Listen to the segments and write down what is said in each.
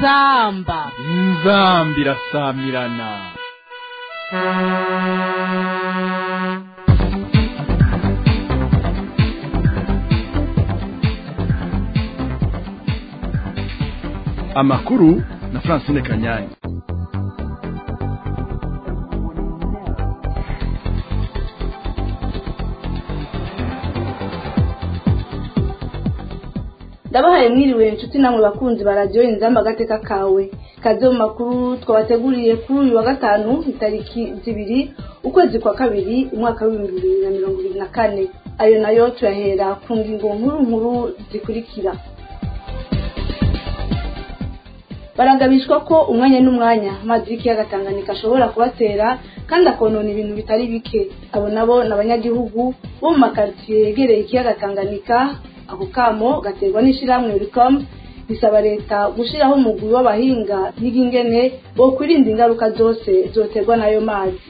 inzamba inzambi irasamirana amakuru na francine kanyanyi ndabahaye mwiriwe inshuti namwe bakunzi ba radiyo inzamba agateka kawe kaze mu makuru twabateguriye kuri uyu wa gatanu itariki zibiri ukwezi kwa kabiri umwaka w'ibihumbi bibiri na mirongo ibiri na kane ayo nayo tuyahera ku ngingo nkuru nkuru zikurikira barangabishwa ko umwanya n'umwanya amazi y'ikiyaga tanganyika ashobora kubatera kandi akonona ibintu bitari bike abo nabo ni abanyagihugu bo mu makaritsiye yegereye ikiyaga tanganyika ako kamo gaterwa n'ishyirahamwe ricom risaba leta gushyiraho umugwi w'abahinga n'ingene bo kwirinda ingaruka zose zoterwa n'ayo mazi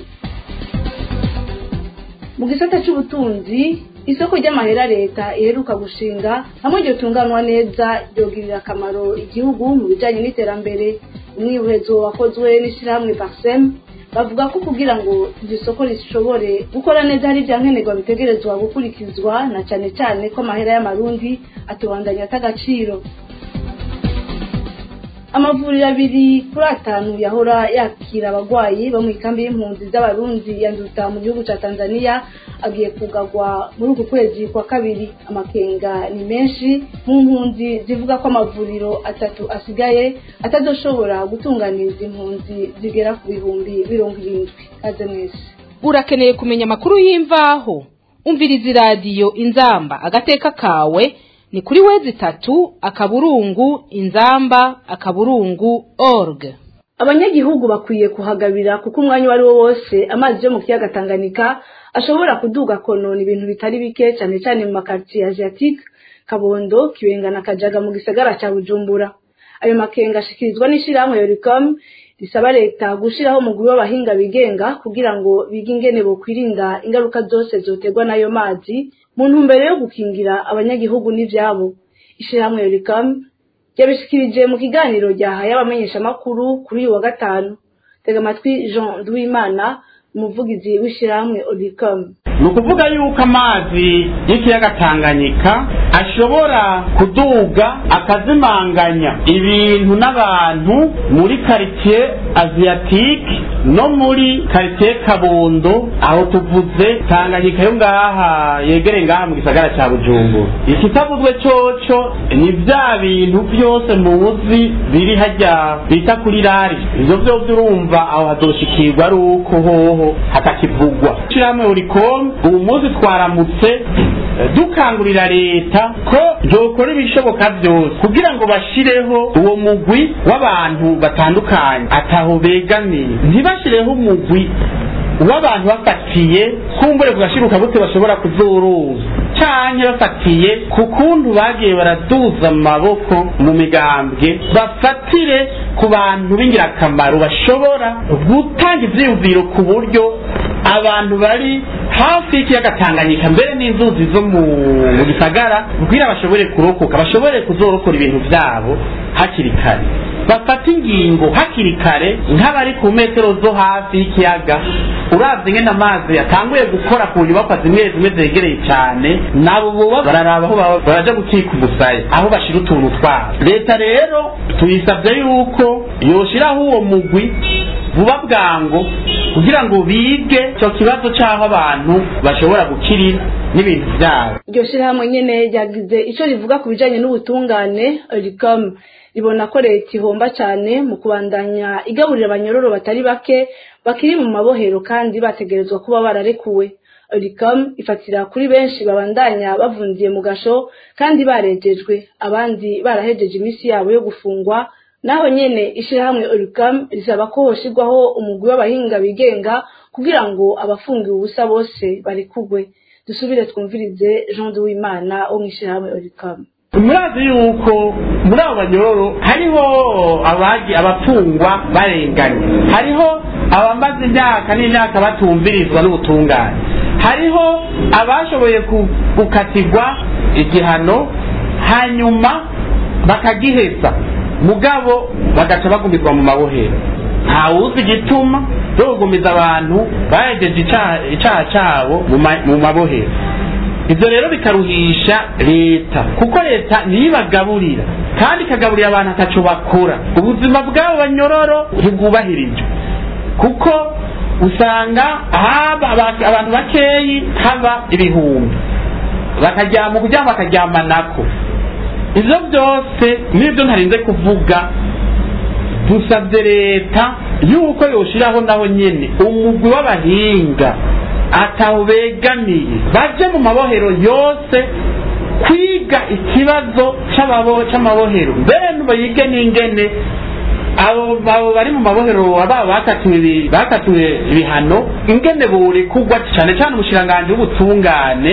mu gisata cy'ubutunzi isoko ry'amahera leta iheruka gushinga hamwe ryotunganywa neza ryogirira akamaro igihugu mu bijyanye n'iterambere umwihezo wakozwe n'ishyirahamwe parsem bavuga ko kugira ngo iryo soko rishobore gukora neza hari ibyankenerwa bitegerezwa gukurikizwa na cyane cyane ko amahera y'amarundi atubandanya atagaciro amavuriro abiri kuri atanu yahora yakira abagwayi bo mu ikambi y'impunzi z'abarundi yanduta mu gihugu cya tanzania agiye kugagwa muri uku kwezi kwa kabiri amakenga ni menshi mu mpunzi zivuga ko amavuriro atatu asigaye atazoshobora gutunganiriza impunzi zigera ku bihumbi mirongo irindwi kaze mwese urakeneye kumenya amakuru y'imvaho umviriza iradiyo inzamba agateka kawe ni kuri wezi itatu akaburungu inzamba akaburungu org abanyagihugu bakwiye kuhagabira kuko umwanya uwo ari wo wose amazi yo mu kiyaga tanganyika ashobora kuduga konona ibintu bitari bike cyane cyane mu makaritsiye asiatique kabondo kibenga na kajaga mu gisagara cya bujumbura ayo makenga ashikirizwa n'ishyirahamwe yoricom risaba leta gushyiraho umugwi w'abahinga bigenga kugira ngo bige ingene bokwirinda ingaruka zose zoterwa n'ayo mazi mu ntumbero yo gukingira abanyagihugu n'ivyabo ishyirahamwe yoricom ryabishikirije mu kiganiro ryahaye abamenyeshamakuru kuri uyu wa gatanu tega amatwi jean duwimana umuvugizi w'ishyirahamwe oricom ni ukuvuga yuko amazi y'ikiyaga tanganyika ashobora kuduga akazimanganya ibintu n'abantu muri karitsiye aziyatike no muri karitsiye kabondo aho tuvuze tanganyika yo ngaha yegereye ngaha mu gisagara cya bujumbura ikitavuzwe coco ni bya bintu byose muzi biri hajya bita kuri rari ivyo vyose urumva aho hazoshikirwa ari uko hoho hatakivugwa ishyirahamwe urikoma ubu munsi twaramutse dukangurira leta ko byokora ibishoboka byose kugira ngo bashireho uwo mugwi w'abantu batandukanye ataho begamiye ntibashireho umugwi w'abantu bafatiye kumbure kugashiruka gute bashobora kuzuruza canke bafatiye ku kuntu bagiye baraduza amaboko mu migambwe bafatire ku bantu b'ingirakamaro bashobora gutanga ivyiyumviro ku buryo abantu bari hafi y'ikiyaga tanganyika mbere n'inzuzi zo mu gisagara kugira bashobore kurokoka bashobore kuzorokora ibintu vyabo hakiri kare bafata ingingo hakiri kare nk'abari ku metero zo hafi y'ikiyaga uravye ngene amazi yatanguye gukora ku nyubakwa zimwe zimwe zegereye cyane nabo boba bararaba aho baraja gukika umusaya aho bashira utuntu twabo leta rero tuyisavye yuko yoshiraho uwo mugwi vuba bwango kugira ngo bige icyo kibazo cy'aho abantu bashobora gukirira n'ibintu byabo iryo shyirahamwe nyene ryagize icyo rivuga ku bijanye n'ubutungane ricom ribona ko leta ihomba cyane mu kubandanya igaburira abanyororo batari bake bakiri mu mabohero kandi bategerezwa kuba bararekuwe ricom ifatira kuri benshi babandanya bavundiye mu gasho kandi barejejwe abandi barahejeje iminsi yabo yo gufungwa naho nyene ishyirahamwe oricam risaba ko hoshirwaho umugwi w'abahinga bigenga kugira ngo abafungiwe ubusa bose barekugwe dusubire twumvirize jean duwimana wo mu ishyirahamwe oricam murazi yuko muri abo banyororo hariho abagi abafungwa barenganye hariho abamaze imyaka n'imyaka batumvirizwa n'ubutungane hariho abashoboye gukatirwa igihano hanyuma bakagiheza mugabo bagaca bagumirwa mu mabohero ntawuzi igituma cyo kugumiza abantu bahejeje icaha- icaha cabo mu ma- mu mabohero ibyo rero bikaruhisha leta kuko leta ntibagaburira kandi ikagaburira abantu ataco bakora ubuzima bw'abo banyororo ntibwubahirijwe kuko usanga haba aba- abantu bakeyi haba ibihumbi bakaryama kuryama bakaryama nako ivyo byose nibyo ntarinze kuvuga dusabye leta yuko yoshiraho naho nyene umugwi w'abahinga ataho begamiye baje mu mabohero yose kwiga ikibazo c'ababo- c'amabohero mbere bayige n'ingene abo abo bari mu mabohero aba bakatiwe ibi- bakatiwe ibihano ingene borekugwa cane cane umushiranganji w'ubutungane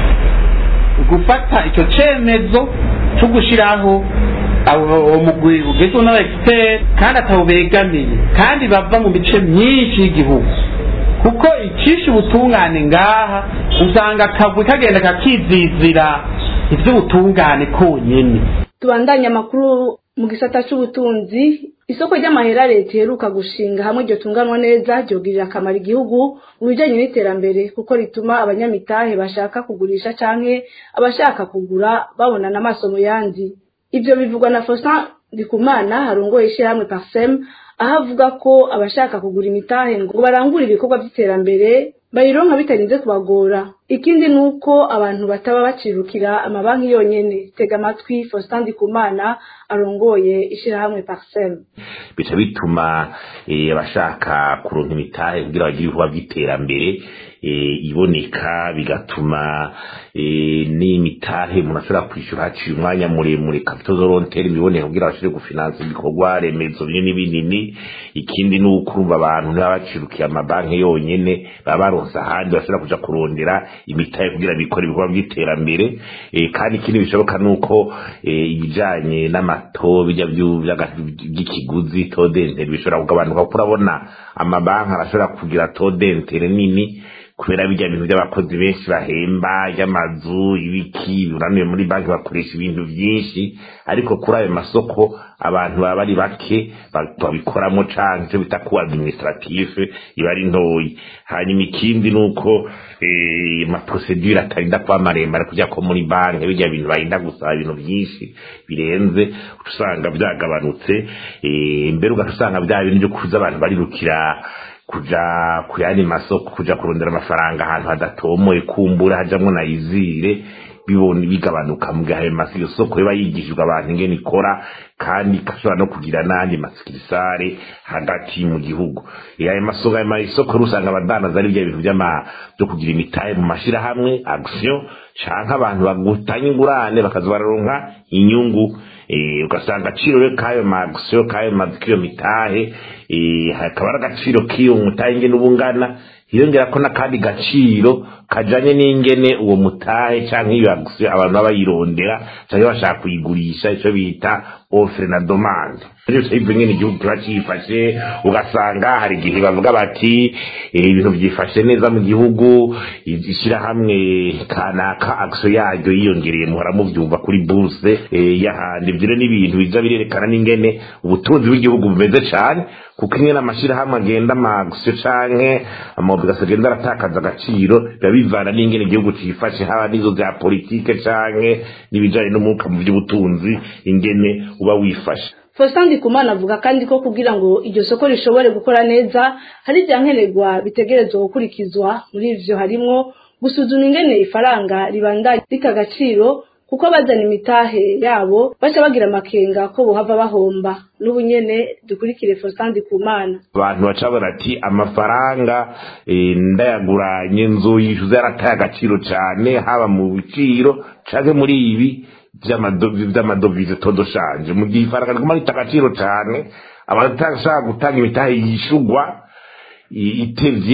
gufata icyo cemezo cyo gushiraho abo- uwo mugwi ugezweho n'aba expert kandi atawubegamiye kandi bava mu mice myinshi y'igihugu kuko icisha ubutungane ngaha usanga akagwi kagenda kakizizira ivy'ubutungane konyene tubandanye amakuru mu gisata c'ubutunzi isoko ry'amahera leta iheruka gushinga hamwe iryo tunganwa neza ryogirira akamaro igihugu mu bijanye n'iterambere kuko rituma abanyamitahe bashaka kugurisha canke abashaka kugura babonana amaso mu yandi ivyo bivugwa na Faustin Ndikumana harongoye ishirahamwe Parsem aho avuga ko abashaka kugura imitahe ngo barangure ibikorwa vy'iterambere bayironka bitarinze kubagora ikindi ni uko abantu bataba bacirukira amabanki yonyene tega amatwi Faustin Ndikumana arongoye ishirahamwe Parsem bica bituma eh, abashaka kuronka imitahe kugira bagire ibikorwa by'iterambere eh, iboneka bigatuma eh, n'imitahe umuntu ashobora kwishyura haciye umwanya muremure capital volontaire iboneka kugira bashobore gufinansa ibikorwa remezo binini binini ikindi ni uko urumva abantu ntibaba bacirukiye amabanki yonyene baba baronse ahandi bashobora kuja kurondera imitahe kugira bikore ibikorwa by'iterambere eh, kandi ikindi bishoboka ni uko eh, ibijanye n'amato bijya vyu- vy'aga- by'ikiguzi todentere bishobora kugabanuka kuko urabona amabanki arashobora kugira todentere nini kubera bijya bintu by'abakozi benshi bahemba y'amazu ibiki uranuye muri banki bakoresha ibintu byinshi ariko kuri ayo masoko abantu baba bari bake ba- babikoramo canke icyo bita ku administrative iba ari ntoyi hanyuma ikindi ni uko eh, amaprosedure atarinda kuba maremare kujya ko muri banki bijya bintu barinda gusaba ibintu byinshi birenze uca usanga byagabanutse eh, mbere ugaca usanga bya bintu byo kuza abantu barirukira kuja ku yandi masoko kuja kurondera amafaranga ahantu hadatomoye kumbura hajamwo na izire bibona bigabanuka mu gihe ayo masi iyo soko iba yigishijwe abantu ingene ikora kandi igashobora no kugira n'andi masikirisare hagati mu gihugu Eh, ayo masoko ayo masoko rusanga abadandaza ari bya bintu by'ama byo kugira imitahe mu mashirahamwe action canke abantu bagutanya ingurane bakaza bararonka inyungu eh, ugasanga agaciro rero k'ayo magisiyo k'ayo ma- k'iyo mitahe eh, hakaba ari agaciro k'iyo mutahe ingene uba ungana hiyongera ko n'akandi gaciro kajanye n'ingene uwo mutahe canke iyo agisiyo abantu baba bayirondera canke bashaka kuyigurisha ico bita offre na demande byose ibyo nyene igihugu kiba cifashe ugasanga hari igihe bavuga bati eh, ibintu byifashe neza mu gihugu ishyirahamwe kanaka akso yaryo yiyongereye muhora mubyumva kuri burse eh, y'ahandi ibyo rero ni ibintu biza birerekana n'ingene ubutunzi bw'igihugu bumeze cane kuko ingene amashyirahamwe agenda amagisiyo canke amabogasi agenda aratakaza agaciro biba bivana n'ingene igihugu cifashe haba n'izo bya politike canke n'ibijanye n'umwuka mu by'ubutunzi ingene uba wifashe Faustin Ndikumana avuga kandi ko kugira ngo iryo soko rishobore gukora neza hari ibyankenerwa bitegerezwa gukurikizwa muri ivyo harimwo gusuzuma ingene ifaranga ribandanya rita agaciro kuko bazana imitahe yabo baca bagira amakenga ko bohava bahomba n'ubu nyene dukurikire Faustin Ndikumana abantu baca barati amafaranga eh, ndayaguranye inzu yishuza yarataye agaciro cane haba mu biciro canke muri ibi vy'amado- vy'amadovize todoshanje mu gihe ifaranga riguma rita agaciro cane abatashaka gutanga imitahe yishugwa i- itevye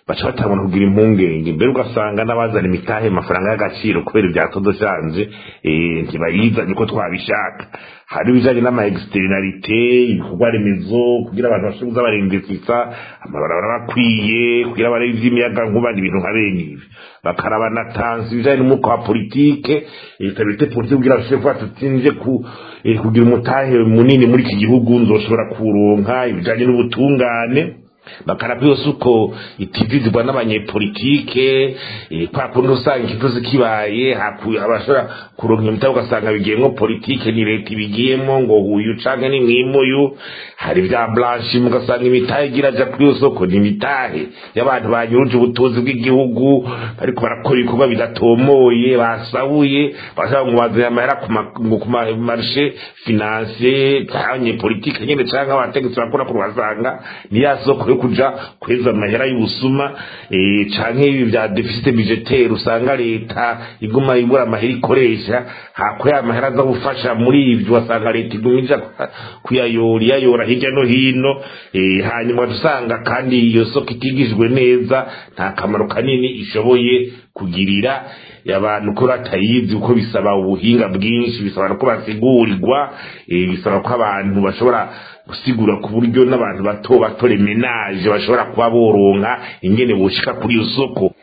baca batangura kugira impungenge mbere ugasanga n'abazana imitahe amafaranga y'agaciro kubera ibyatodoshanje ntibayizanye uko twabishaka hari ibijanye n'ama externalite ibikorwa remezo kugira abantu bashobore kuza barindisisa amabarabara bakwiye kugira barebe ivy'imiyaga nkuba ibintu nka bene ibi bakaraba na tansi ibijanye n'umwuka wa politike stabilite politike kugira bashobore kuba tutinje ku kugira umutahe munini muri iki gihugu nzoshobora kuronka ibijanye n'ubutungane bakaraba yose uko itivizirwa n'abanyepolitike kwa kundi usanga ikibazo kibaye abashobora kuronka iyo mitabo ugasanga bigiyemo politike ni leta ibigiyemo ngo uyu canke ni mwimuyu hari bya blanche ugasanga imitahe igira aja kuri iyo soko ni imitahe y'abantu banyuruje ubutunzi bw'igihugu bariko barakora ibikorwa bidatomoye basabuye bashaka ngo bazanye amahera ku marishe finansiye abanyepolitike nyene canke abategetsi bakora ku basanga ni ya soko yo kuja kweza amahera y'ubusuma canke ibi vya deficit budgetaire usanga leta iguma ibura amahera ikoresha hakora amahera aza gufasha muri ivyo wasanga leta iguma ija kuyayora iyayora hirya no hino hanyuma dusanga kandi iyo soko itigijwe neza nta kamaro kanini ishoboye kugirira abantu ko batayizi uko bisaba ubuhinga bwinshi bisaba ko basigurirwa bisaba ko abantu bashobora gusigura ku buryo n'abantu bato bato remenaje bashobora kuba boronka ingene boshika kuri iyo soko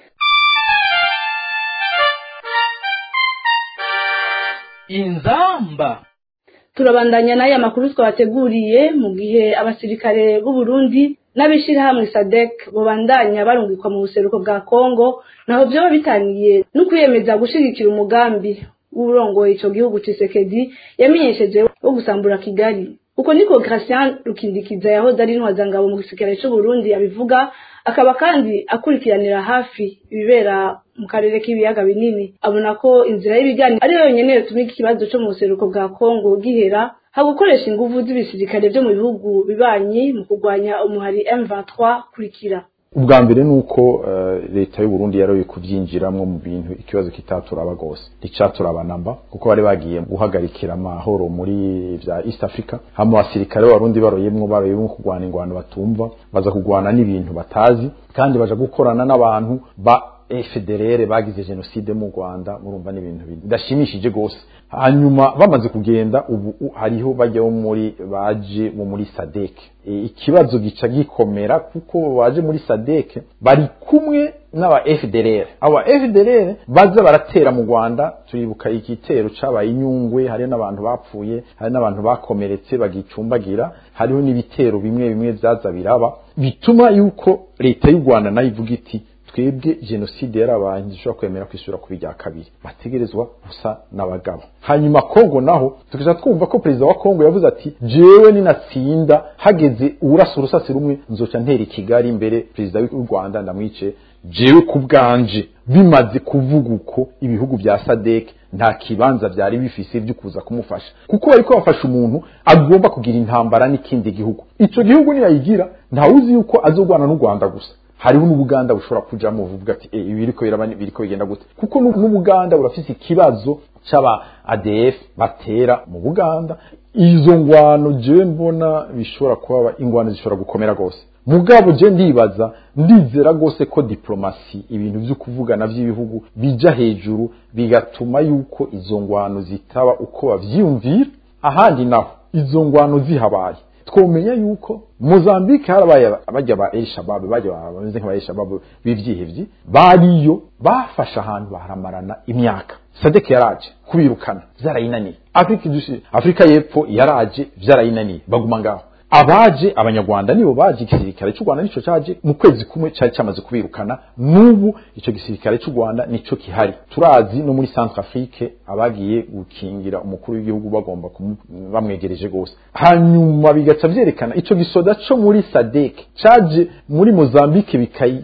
inzamba turabandanya n'aya makuru twabateguriye mu gihe abasirikare b'u Burundi n'abishirahamwe sadek bobandanya barungikwa mu buseruko bwa kongo naho vyoba bitaniye no kwiyemeza gushigikira umugambi w'urongoye ico gihugu cisekedi yamenyesheje wo gusambura kigali uko niko Gratien Rukindikiza yahoze ari intwazangabo mu gisirikare cy'u Burundi abivuga akaba kandi akurikiranira hafi ibibera mu karere k'ibiyaga binini abona ko inzira y'ibiganiro ari yo yonyene yotuma iki kibazo cyo mu buseruko bwa Kongo gihera ha gukoresha inguvu z'ibisirikare byo mu bihugu bibanyi mu kurwanya umuhari M23 kurikira ubwa mbere ni uko leta y'u Burundi yaroye kubyinjiramo mu bintu ikibazo kitaturaba gose nticaturaba namba kuko bari bagiye guhagarikira amahoro muri vya East Africa hama abasirikare b'abarundi baroyemwo baroyemwo kurwana ingwano batumva baza kurwana n'ibintu batazi kandi baja gukorana n'abantu ba FDLR bagize genocide mu Rwanda murumva n'ibintu bidashimishije gose hanyuma bamaze kugenda ubu hariho bajyaho muri baje mu muri sadek e, ikibazo gica gikomera kuko baje muri sadek bari kumwe n'aba FDLR aba FDLR baza baratera mu Rwanda turibuka igitero cabaye inyungwe hari n'abantu bapfuye hari n'abantu bakomeretse bagicumbagira hariho n'ibitero bimwe bimwe vyaza biraba bituma yuko leta y'u Rwanda nayo ivuga iti twebwe jenoside yarabaye ntishobora kwemera kwisubira ku bijya kabiri bategerezwa gusa n'abagabo hanyuma kongo naho tukaja twumva ko perezida wa kongo yavuze ati jewe ninatsinda hageze urasa urusasi rumwe nzoca ntera kigali imbere perezida w'u rwanda ndamwice jewe ku bwanje bimaze kuvuga uko ibihugu bya sadek nta kibanza byari bifise byo kuza kumufasha kuko bariko bafasha umuntu agomba kugira intambara n'ikindi gihugu ico gihugu niyayigira ntawuzi yuko azogwana n'u rwanda gusa hariho n'ubuganda bushobora kujamo uvuga ati e, biriko biraba biriko bigenda gute kuko n'ubuganda burafise ikibazo c'aba ADF batera mu Buganda izo ngwano je mbona bishobora kuba ingwano zishobora gukomera gose mugabo je ndibaza ndizera gose ko diplomasi ibintu vyo kuvugana vy'ibihugu bija hejuru bigatuma yuko izo ngwano zitaba uko bavyiyumvira ahandi naho izo ngwano zihabaye twomenya yuko Mozambique harabaye abajya ba El Shabab bajya bameze nk'aba El Shabab bivyihevyi bariyo bafasha ahantu baharamarana imyaka Sadek yaraje kubirukana vyarayinaniye Afrika Afrika y'epfo yaraje vyarayinaniye baguma ngaho abaje abanyarwanda nibo baje igisirikare cy'u Rwanda nico caje mu kwezi kumwe cari cyamaze kubirukana n'ubu ico gisirikare cy'u Rwanda nico kihari turazi no muri Centrafrique abagiye gukingira umukuru w'igihugu bagomba bamwegereje gose hanyuma bigaca vyerekana ico gisoda co muri SADC caje muri Mozambique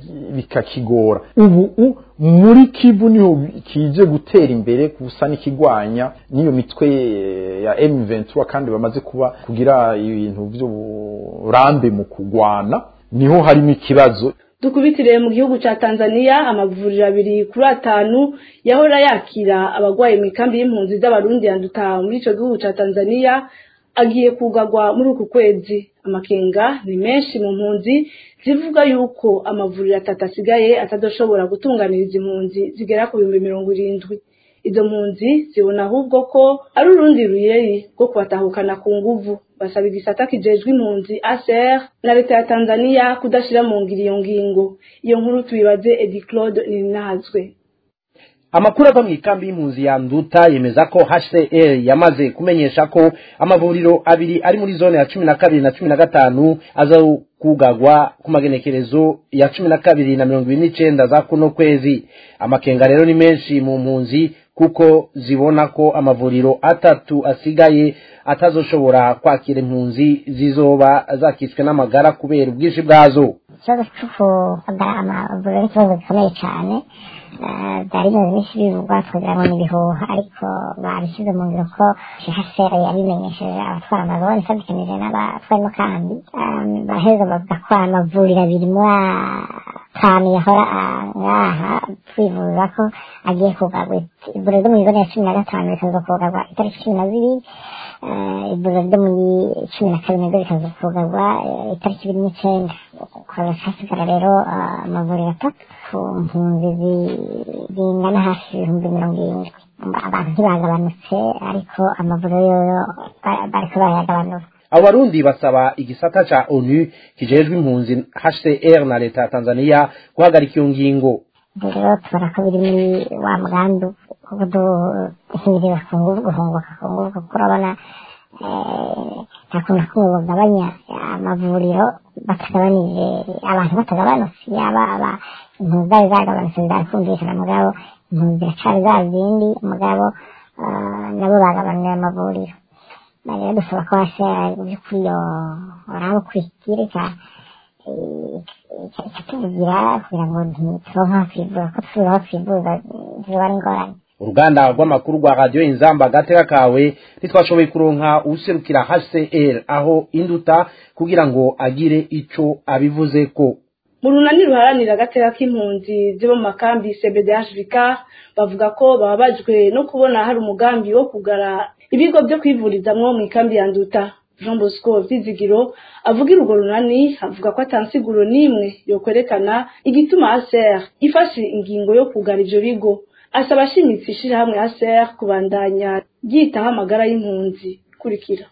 bikakigora ubu muri Kivu niho kije gutera imbere gusa n'ikigwanya niyo mitwe ya M23 kandi bamaze kuba kugira ibintu vy'uburambe mu kugwana niho harimo ikibazo dukubitire mu gihugu ca Tanzania amavuriro abiri kuri atanu yahora yakira abagwaye mu ikambi y'impunzi z'abarundi yanduta muri ico gihugu ca Tanzania agiye kugagwa muri uku kwezi amakenga ni menshi mu mpunzi zivuga yuko amavuriro atatu asigaye atadoshobora gutunganiriza impunzi zigera ku bihumbi mirongo irindwi izo mpunzi zibona ahubwo ko ari urundi ruyeri rwo kubatahukana ku nguvu basaba igisata kijejwe impunzi ACR na leta ya Tanzania kudashira mu ngiro iyo ngingo iyo nkuru tubibaze Edi Claude Ninazwe amakuru ava mu ikambi y'impunzi ya nduta yemeza ko hcr yamaze kumenyesha ko amavuriro abiri ari muri zone ya cumi na kabiri na cumi na gatanu aza kugagwa ku magenekerezo ya cumi na kabiri na mirongo ibiri n'icenda za kuno kwezi amakenga rero ni menshi mu mpunzi kuko zibona ko amavuriro atatu asigaye atazoshobora kwakira impunzi zizoba zakitswe n'amagara kubera ubwinshi bwazo ikibazo cyo kugara amavuriro ni ikibazo gikomeye cyane byari bimaze iminsi bivugwa kugira ngo ni ibihuha ariko babishyize mu ngiro ko hcr yabimenyesheje abatwara amazone ifatikanije n'abatwarimo kandi baraheza bavuga ko amavuriro abiri muri atanu yahora ngaha twivuza ko agiye kugarwa ivuriro ryo muri zone ya cumi na gatanu rikaza kugarwa itariki cumi na zibiri ivuriro ryo muri cumi na kabiri naryo rikaza kugarwa itariki ibiri n'icyenda hasigara rero amavuriro atatu ku mpunzi zingana hafi ibihumbi mirongo irindwi abantu ntibagabanutse ariko amavuriro yoyo bariko barayagabanura abo barundi basaba igisata ca onu kijejwe impunzi hcr na leta ya tanzania guhagarika iyo ngingo rero tubona ko biri muri wa mugambi wo kuduhirira ku nguvu guhunguka ku nguvu kuko urabona nta kuntu na kumwe bagabanya amavuriro batagabanije abantu batagabanutse yaba impunzi zari zagabanutse zari kumvikana mugabo impunzi ziracari za zindi mugabo nabo bagabanuye amavuriro rero dusaba ko hashera by'ukuri yo uraba kwikirika ikatuvugira kugira ngo ntituronke aho twivuza ko tubura aho twivuza ziba ari ingorane uruganda rw'amakuru rwa radiyo inzamba agateka kawe ntitwashoboye kuronka userukira hcr aho induta kugira ngo agire ico abivuze ko mu runani ruharanira agateka k'impunzi zibo mu makambi cbdhvk bavuga ko bababajwe no kubona hari umugambi wo kugara ibigo byo kwivurizamwo mu ikambi ya nduta jean bosco vyizigiro avugira urwo runani avuga ko atansiguro n'imwe yokwerekana igituma aser ifashe ingingo yo kugara ivyo bigo asaba ashimitse ishirahamwe aser kubandanya ryitaho amagara y'impunzi kurikira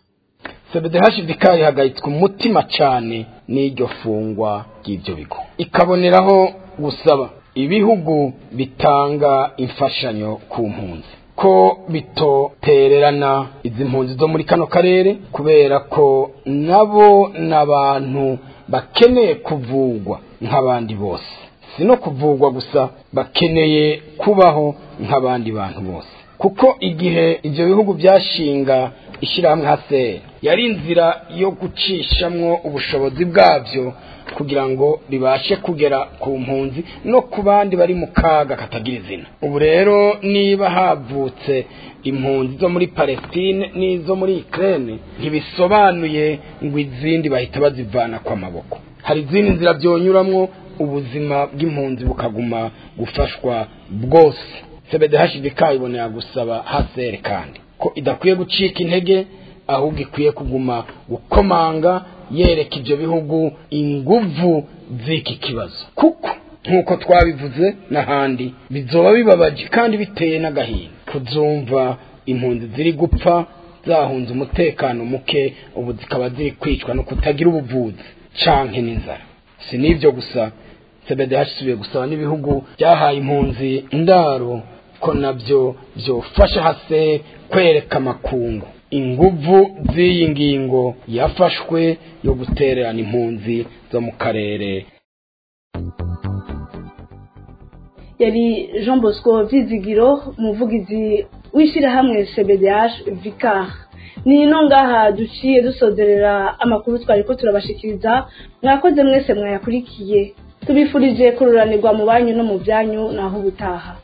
cbdhvk ihagayitswe umutima cane n'iryo fungwa ry'ivyo bigo ikaboneraho gusaba ibihugu bitanga imfashanyo ku mpunzi ko bitotererana izi mpunzi zo muri kano karere kubera ko nabo n'abantu bakeneye kuvugwa nk'abandi bose si no kuvugwa gusa bakeneye kubaho nk'abandi bantu bose kuko igihe ibyo bihugu byashinga ishyirahamwe hase yari inzira yo gucishamwo ubushobozi bwabyo kugira ngo ribashe kugera ku mpunzi no ku bandi bari mu kaga katagira izina ubu rero niba havutse impunzi zo muri palestine n'izo muri ukraine ntibisobanuye ngo izindi bahita bazivana kw'amaboko hari izindi nzira byonyuramwo ubuzima bw'impunzi bukaguma gufashwa bwose cbdhbk ibonera gusaba hasere kandi ko idakwiye gucika intege ahubwo ikwiye kuguma gukomanga yereka ibyo bihugu inguvu z'iki kibazo kuko nk'uko twabivuze n'ahandi bizoba bibabaje kandi biteye n'agahinda kuzumva impunzi ziri gupfa zahunze umutekano muke ubu zikaba ziri kwicwa no kutagira ubuvuzi canke n'inzara si n'ibyo gusa cbdh isubiye gusaba n'ibihugu byahaye impunzi indaro ko nabyo byofasha hase kwereka amakungu inguvu z'iyi ngingo yafashwe yo gutererana impunzi zo mu karere yari jean bosco vyizigiro umuvugizi w'ishyirahamwe cbdh vicar ni ino ngaha duciye dusozerera amakuru twari ko turabashikiriza mwakoze mwese mwayakurikiye tubifurije kururanirwa mu banyu no mu byanyu naho ubutaha